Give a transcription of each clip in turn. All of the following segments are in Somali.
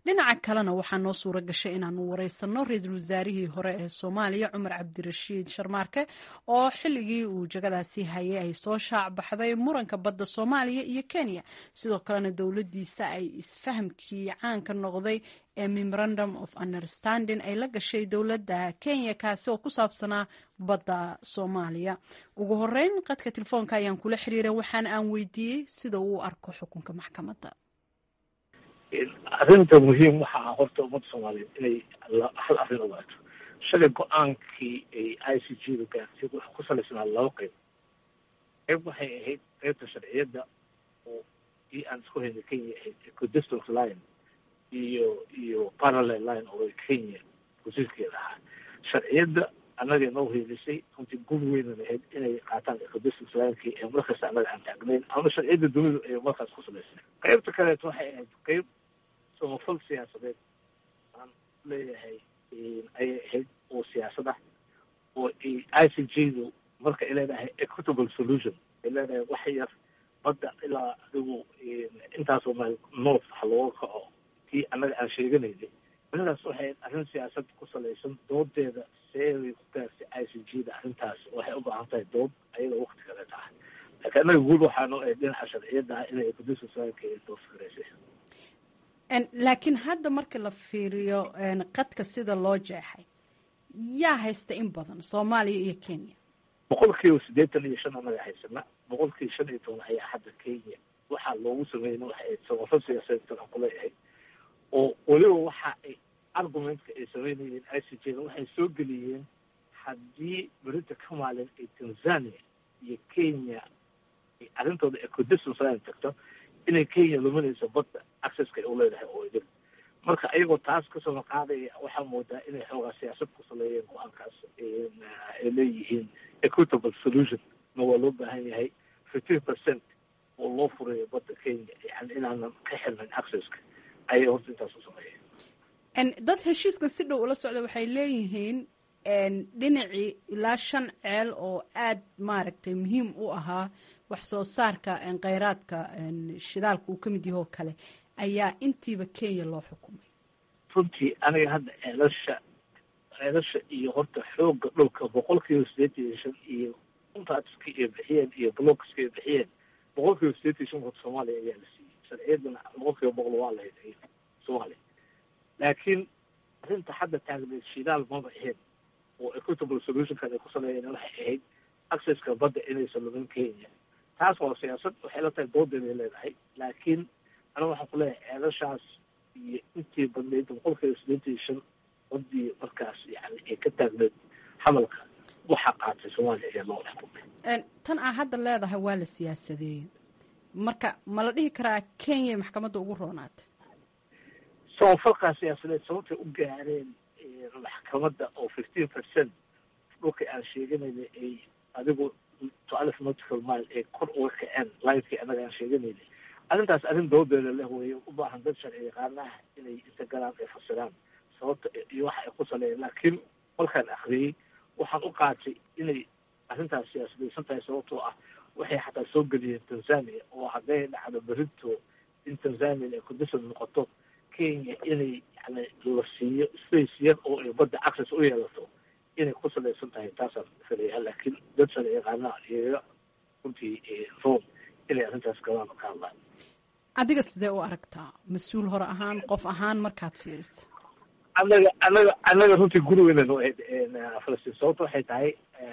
dhinaca kalena waxaa noo suura gashay inaanu wareysano ra-iisul wasaarihii hore ee soomaaliya cumar cabdirashiid sharmaarke oo xilligii uu jagadaasi hayay ay soo shaac baxday muranka badda soomaaliya iyo kenya sidoo kalena dowladdiisa ay isfahamkii caanka noqday ee memorandum of understanding ay la gashay dowladda kenya kaasi oo ku saabsanaa badda soomaaliya ugu horeyn qadka telefoonka ayaan kula xiriiray waxaana aan weydiiyey sida uu arko xukunka maxkamadda arrinta muhiim waxa ah horta ummadda soomaaliyeed inay hal arrin ogaato shalay go-aankii ay i c g da gaartay wuxuu ku salaysnaa laba qeyb qeyb waxay ahayd qeybta sharciyadda oo ii aan isku haynay kenya ahayd equidistant line iyo iyo parallel line oo kenya wasiirkeeda ahaa sharciyadda annaga noo heelisay runtii gul weynan ahayd inay qaataan equidistant linekii ee markasta annaga aan taagnayn ama sharciyadda dunidu ay markaas ku salaysnay qeybta kaleeto waxay ahayd qeyb samafal siyaasadeed aan leeyahay ayay ahayd oo siyaasad ah oo i c g du marka ay leedahay equitable solution ay leedahay wax yar badda ilaa adigu intaasoo meel north waxa looga kaco kii annaga aan sheeganaynay arrintaas waxay ahayd arrin siyaasad ku salaysan doodeeda seebay ku gaartay i c g da arrintaas waxay u baahan tahay dood ayada wakti kale tahay laakiin annaga guud waxaa noo ahayd dhinaca sharciyadda ah inay equidistant lineka doofgaraysay laakiin hadda marka la fiiriyo qadka sida loo jeexay yaa haysta in badan soomaaliya iyo kenya boqol kiiba siddeetan iyo shan anaga haysana boqol kiiba shan iyo toban ayaa hadda kenya waxaa loogu sameeyna waxay ahayd samafal siyaasadeedkan aan kuleeyahay oo weliba waxa ay argumentka ay sameynayeen i c j da waxay soo geliyeen haddii berita ka maalin ay tanzania iyo kenya ay arrintooda equidistance line tagto inay kenya luminayso badda accesska ay u leedahay oo idin marka ayagoo taas kasoo qaadaya waxaa moodaa inay xoogaa siyaasad ku saleeyeen go-aankaas ay leeyihiin equitable solution na waa loo baahan yahay fifteen percent oo loo furayo badda kenya yani inaanan ka xirnayn accesska ayay horta intaas u sameeyeen dad heshiiskan si dhow ula socda waxay leeyihiin dhinacii ilaa shan ceel oo aad maaragtay muhiim u ahaa wax soo saarka kheyraadka shidaalka uu ka mid yaho kale ayaa intiiba kenya loo xukumay runtii aniga hadda ceelasha ceelasha iyo horta xooga dhulka boqol kiiba siddeetan iyo shan iyo contractska ay bixiyeen iyo blockska ay bixiyeen boqol kiiba siddeetan iyo shan horta soomaaliya ayaa la siiyey sharciyaddana boqol kiiba boqol waa lahayd soomaaliya laakiin arrinta hadda taagneed shidaal maba ahayn oo equitable solutionkan ay ku saleeyeen waxay ahayd accesska badda inaysan lumin kenya taas waa siyaasad waxay la tahay doodeeday leedahay laakiin aniga waxaan ku leeyahay ceelashaas iyo intii badnayd boqolkiiba siddeetan iyo shan badii markaas yani ay ka taagneed hadalka waxaa qaatay soomaaliya ayaa loo xukumay tan aa hadda leedahay waa la siyaasadeeyey marka ma la dhihi karaa kenya maxkamadda ugu roonaatay samafalkaa siyaasadeed sababtay u gaareen maxkamadda oo fifteen percent dhulka aan sheeganayna ay adigu toalif nautical mile ay kor uga kaceen linekii annaga aan sheeganayna arrintaas arrin doodeeda leh weeye u baahan dad sharci yaqaanaha inay inta galaan ay fasiraan sababta iyo waxa ay ku saleeyeen laakiin markaan akriyey waxaan u qaatay inay arrintaas siyaasadaysan tahay sababtoo ah waxay xataa soo geliyeen tanzania oo hadday dhacdo berito in tanzania ay condition noqoto kenya inay yani la siiyo space yar oo ay badda access u yeelato inay ku salaysan tahay taasaan filayaa laakiin dad sharci yaqaanaha iyaga runtii room inay arrintaas galaan ka hadlaan adiga sidee u aragtaa mas-uul hore ahaan qof ahaan markaad fiirisa annaga annaga annaga runtii gurigeynan u ahayd falastiin sababta waxay tahay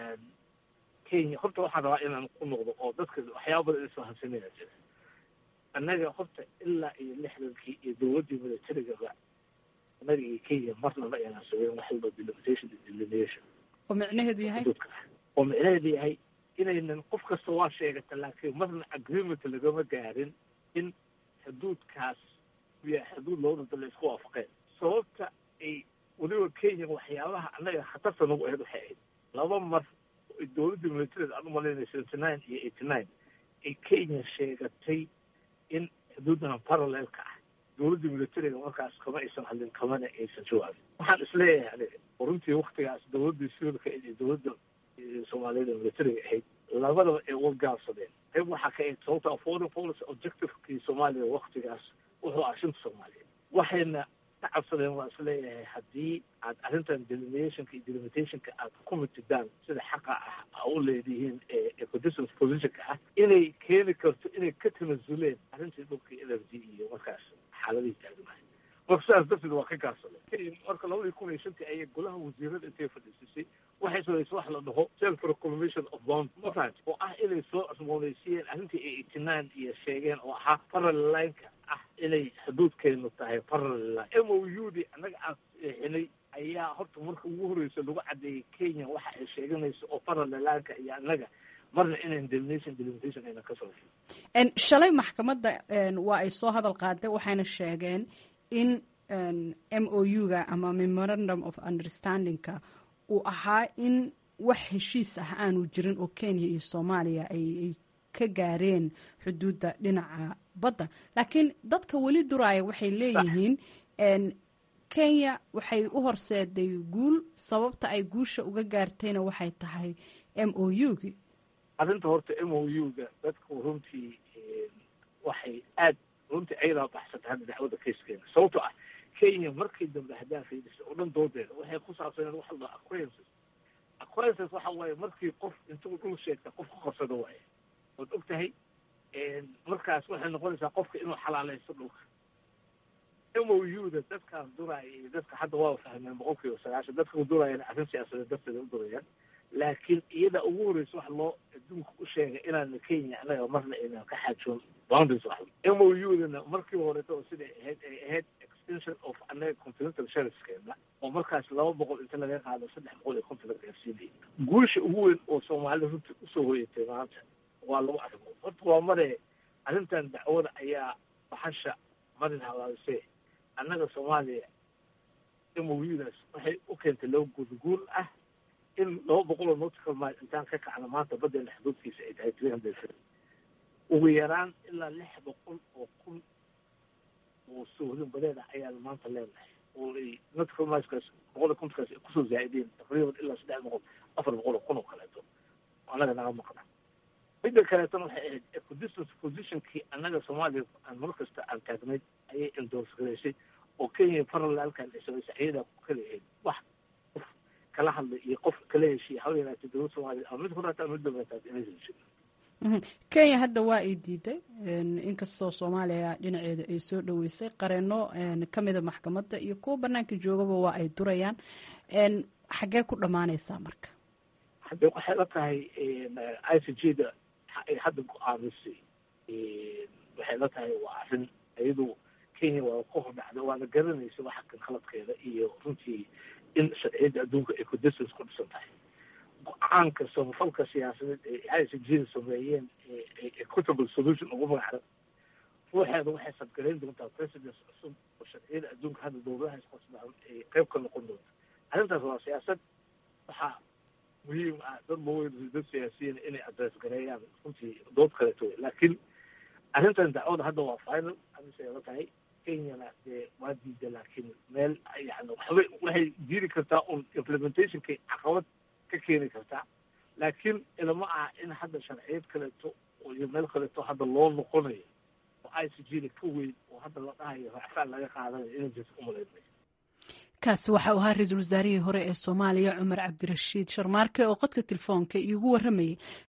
kenya horta waxaan rabaa inaan ku noqdo oo dadka waxyaaba badan isfahansanaya jira annaga horta ilaa iyo lixdankii iyo dowladdii militarigaba annaga iyo kenya marnaba ayaan sugeen wax walba delimitation iyo delineation oo micnaheedu yahay oo micnaheedu yahay inaynan qof kasta waa sheegata laakiin marna agreement lagama gaarin in xuduudkaas yahay xuduud labada dal isku waafaqeen sababta ay weliba kenya waxyaabaha annaga khatarta nagu ahayd waxay ahayd laba mar dowladdii militariga aan umalaynay seventy nine iyo eighty nine ay kenya sheegatay in xuduuddan parallelka ah dowladdii militariga markaas kama aysan hadlin kamana aysan jawaabin waxaan isleeyahay aniga oo runtii waktigaas dowladdii sivilka iyo dowladda soomaaliyeed ee militariga ahayd labadaba ay wargaabsadeen qayb waxaa ka ahayd sababta foreign policy objectivekii soomaaliya waktigaas wuxuu ah shinta soomaaliyeed waxayna ka cabsadeen waa isleeyahay haddii aad arrintan deliminationka iyo delimitationka aad ku mitidaan sida xaqa ah a u leedihiin ee conditions positionka ah inay keeni karto inay ka tanasuleen arrintii dhulka energy iyo markaas xaaladihii taagnahay marka sidaas darteed waa ka gaarsadeen marka labadii kun iyo shantii ayay golaha wasiirada intay fadhiisisay waxay samaysay wax la dhaho self reclamation of bond mafahant oo ah inay soo cusboonaysiiyeen arrintii ay eighty-nine iyo sheegeen oo ahaa parallel lineka ah inay xuduudkeenu tahay parallel line m o u d annaga aan xinay ayaa horta marka ugu horreysa lagu caddeeyey kenya waxa ay sheeganayso oo parallel lineka iyo annaga marna inaan delimination delimitation ayna ka samayn shalay maxkamadda waa ay soo hadal qaadeen waxayna sheegeen in m o u-ga ama memorandum of understandingka uu ahaa in wax heshiis ah aanu jirin oo kenya iyo soomaaliya ay ka gaareen xuduudda dhinaca badda laakiin dadka weli duraaya waxay leeyihiin kenya waxay u horseeday guul sababta ay guusha uga gaartayna waxay tahay m o u-gi arrinta horta m o u-ga dadku runtii waxay aad runtii ayadaa baxsatay hadda dacwada kayskeena sababto ah kenya markii dambe haddaan fiidisay oo dhan doodeeda waxay ku saabsaneen waxa la acquainces acquainces waxa waaye markii qof intuu dhul sheegta qof ku qabsado waaye ood og tahay markaas waxay noqonaysaa qofka inuu xalaaleysto dhulka m o u da dadkaas duraaya iyo dadka hadda waa fahmeen boqol kiiba sagaashan dadka duraayana arrin siyaasadeed darteeda u durayaan laakiin iyada ugu horreysa wax loo adduunka u sheegay inaana kenya annaga marna aynan ka xaajoon boundaries wax m o u dana markii horeeto oo siday ahayd ay ahayd extension of annaga continental shelfskeena oo markaas laba boqol inta laga qaado saddex boqol iyo konton la gaarsiinayay guusha ugu weyn oo soomaalida runtii usoo hoyatay maanta waa laba arrimood horta waa mare arrintan dacwada ayaa baxasha marin habaabisee annaga soomaaliya m o u daas waxay u keentay laba guudguul ah in laba boqol oo nautical mile intaan ka kacno maanta baddeena xuduudkiisa ay tahay three hundred fifty ugu yaraan ilaa lix boqol oo kun oo soohdin badeed ah ayaan maanta leenahay oo ay nautical mileskaas boqol iyo kontonkaas ay kusoo zaa'ideen taqriiban ilaa saddex boqol afar boqol oo kun oo kaleeto annaga naga maqna midda kaleetona waxay ahayd equidistance positionkii annaga soomaaliya aan mar kasta aan taagnayd ayay endorse garaysay oo kenya parallelkan ay samaysay ayadaa ku kala ahayd wax qof kala hadlay iyo qof kala heshiya haw yaraatay dowladda soomaaliya ama mid horaata ama mid dambeetaas inaysan jirin kenya hadda waa ay diiday inkastoo soomaaliya dhinaceeda ay soo dhoweysay qareeno kamida maxkamadda iyo kuwa banaanka joogaba waa ay durayaan xaggee ku dhammaanaysaa marka hadde waxay la tahay i c g da ay hadda go-aamisay waxay la tahay waa arrin iyadu kenya waa ka hor dhacda waana garanaysa waxa kan khaladkeeda iyo runtii in sharciyadda adduunka ay codistance ku dhisan tahay go-aanka samafalka siyaasadeed ee i c g da sameeyeen equitable solution ugu magacda ruuxeeda waxay sadgarayn doontaa presidence cusub oo sharciyada adduunka hadda dowladaha isqasbaan ay qayb ka noqon doonta arrintaas waa siyaasad waxaa muhiim ah dad maweyn dad siyaasiyiin inay adress gareeyaan runtii dood kaleeto wey laakiin arrintan dacwada hadda waa final amisay la tahay kenyana dee waa diida laakiin meel yani waxbay waxay diiri kartaa un implementationkay caqabad ka keeni kartaa laakiin ilama ah in hadda sharciyad kaleeto iyo meel kaleeto hadda loo noqonayo oo i c g da ka weyn oo hadda la dhahayo racfaan laga qaadanayo inay jirto umalaynay kaasi waxa uu ahaa ra-iisul wasaarihii hore ee soomaaliya cumar cabdirashiid sharmaarke oo qodka telefoonka iigu waramayay